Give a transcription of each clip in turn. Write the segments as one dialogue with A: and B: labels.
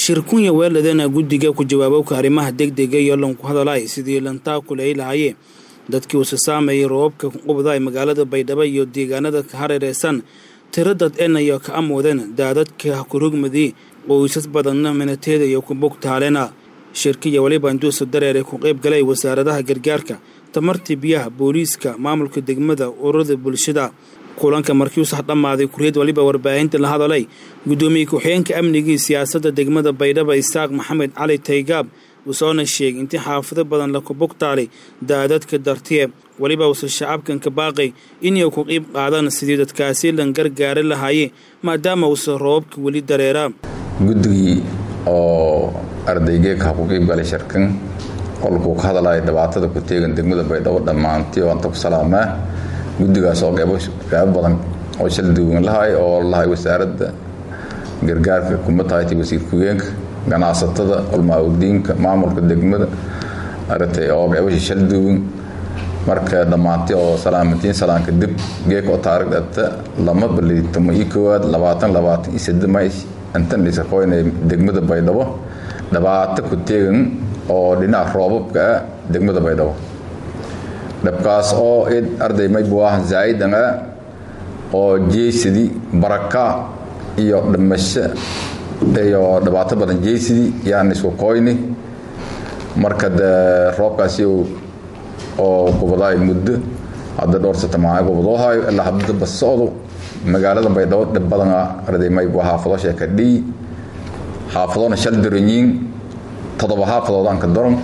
A: shirkunya weeladana guddiga ku jawaabowka arrimaha degdega iyo lanku hadalay sidii lantaa kuley lahayee dadkii usa saameeyay roobabka qubdaay magaalada baydhabo iyo deegaanada ka hareereysan tiro dad enayo ka amuudeen daadadka kurugmadii qoysas badanna minateeda iyo kubugtaalena shirkiya weliba induusa dareere ku qayb galay wasaaradaha gargaarka tamartii biyaha booliiska maamulka degmada ururada bulshada kulanka markii usax dhammaaday kuriyad waliba warbaahinta la hadalay guddoomiye ku-xigeenka amnigii siyaasadda degmada baydhaba isaaq maxamed cali taygaab uusoona sheegay intii xaafado badan la kubugtaalay daadadka dartiye weliba uuse shacabkan ka baaqay inay ku qiib qaadaan sidii dadkaasi lan gargaari lahaayee maadaama uuse roobabka weli dareeraa
B: guddigii oo ardaygeeka ku qiib galay shirkan qolkuu ka hadalaya dhibaatada ku teegan degmada baydhabo dhammaantii oo anta ku salaamaa guddigaas oo qeybo badan oo shal duwan lahay oo lahay wasaaradda gargaarka kuma tahay wasiir ku-geenka ganacsatada culmaaudiinka maamulka degmada aratay oo qeybasha shal duwan marka dhammaantii oo salaamatiin salaanka dib geeka oo taariikh dhata lama balitamo ii koowaad labaatan labaatan iyo sadde may intan dhisakoynay degmada baydhabo dhibaato ku teegan oo dhinaca roobabka ah degmada baydhabo dhabkaas oo id arday maybuah zaa'idan ah oo jeysidi baraka iyo dhimasho iyo dhibaato badan jeysidi yaan isku koyni marka dee roobkaasi oo gubadaay muddo hadda dhowr satamaaa gubadoohayo ilaa hadaba socdo magaalada baydhabo dhib badana arday maybu xaafado sheeka dhii xaafadona shal daranyiin todoba xaafadood aan ka daron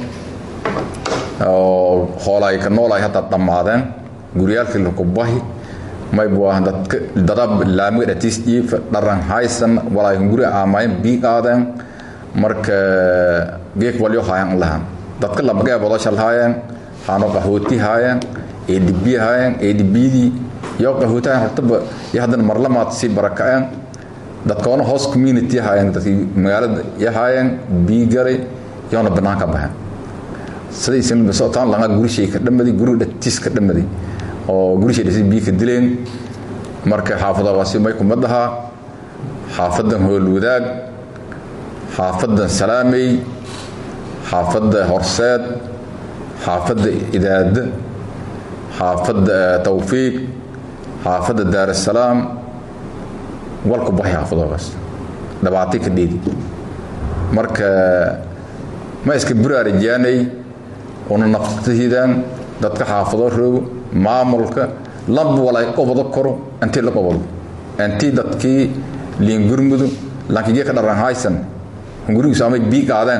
B: oo hoolaay ka noolaay hadda dhammaadeen guryaalkii lakubahi maybu ah dadka dada laamiga dhatiis iifa dharan haysan walaakin guri aamayn bii qaadeen marka geek walyo haayaan lahan dadka labgeebodo shal haayeen haano qahooti haayeen edb haayeen edbdii iyo qahooti haayeen hortaba iyo haddana marlamaad sii barakaceen dadkoona hoos community haayeen dadkii magaalada iyo haayeen bii galay iyoona banaanka baxeen sida isinsotaan langa gurishay ka dhamadi guri dhatiis ka dhamadi oo gurishay dhasi bii ka dileen marka xaafadaasi may kuma dhahaa xaafadan hoolwadaag xaafadan salaamey xaafadda horseed xaafadda idaada xaafadda tawfiiq xaafadda daarasalaam walku baxay xaafadoogaas dhabaatay ka dheedi marka ma iska buraarijaanay una naftahiidaan dadka xaafado roogo maamulka lamba walay qobado koro intii la qobado intii dadkii liingurmudu lankigee ka dharan haysan hungurigiisu amay bii qaadeen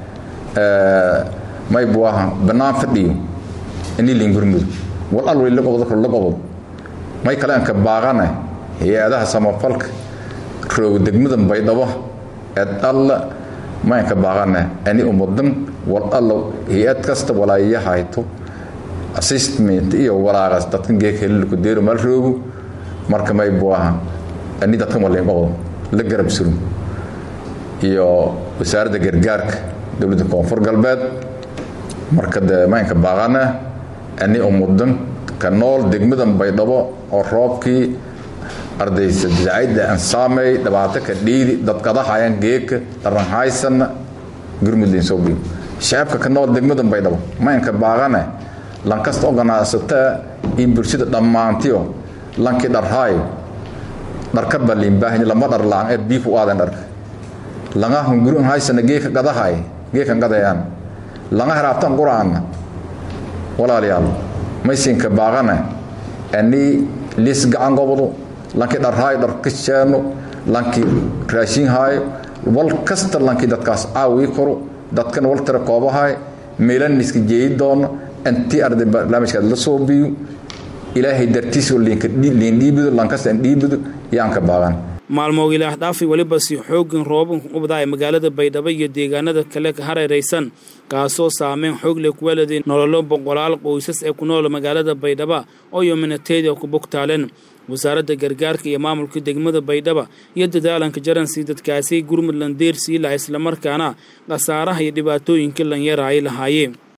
B: may buaha bannaan fadhiyo inii liingurmudu wal al wali la qobado karo la qobado may kale anka baaqane hay-adaha samafalka roogo degmada baydhabo eed alla maynka baaqane ani umudan wal allo hay-ad kasta walaaya hayto assistment iyo walaaqas dadkan geeka helilku deero mal roogo marka may buaha ani dadkan walayn qoqdo la garab surum iyo wasaaradda gargaarka dowladda koonfur galbeed marka dee maynka baaqana ani umudan ka nool degmadan baydhabo oo roobkii ardaysa dacayda aan saamey dhibaato ka dhiidi dadkadahayan geeka dharan haysanna gurmudlayn soo biyo shacabka ka nool degmadan baydhabo maynka baaqane lankasta oo ganacsataa iyo bulshada dhammaantiyo lankii dharhaayo dharka baliinbaahanya lama dhar la-aan ee bii ku aaden dharka langa hungurun haysana geeka gadahay geekan gadayaan langa haraabtan quraana walaalayaal maysinka baaqane ani liis gacan gobodo lankii dharhaayo dharka sheeno lankii raashin haayo wal kasta lankii dadkaas caawii koro dadkan wal tira koobahay meelan iska jeeyi doono intii arday barnaamijkaad la soo biyo ilaahay dartiisoo liindhiibido lankasta indhiibido yaanka baaqan
A: maalmoog ilaah dhaafi weliba si xooggan roobabka qubdaa ee magaalada baydhabo iyo deegaanada kale ka hareeraysan kaasoo saameyn xoog leh ku weladay nololo boqolaal qoysas ee ku nool magaalada baydhaba oo yominateeda ku bogtaaleen wasaaradda gargaarka iyo maamulka degmada baydhaba iyo dadaalanka jaransi dadkaasi gurmud landeersii laha islamarkaana khasaaraha iyo dhibaatooyinka lan yaraay lahaayeen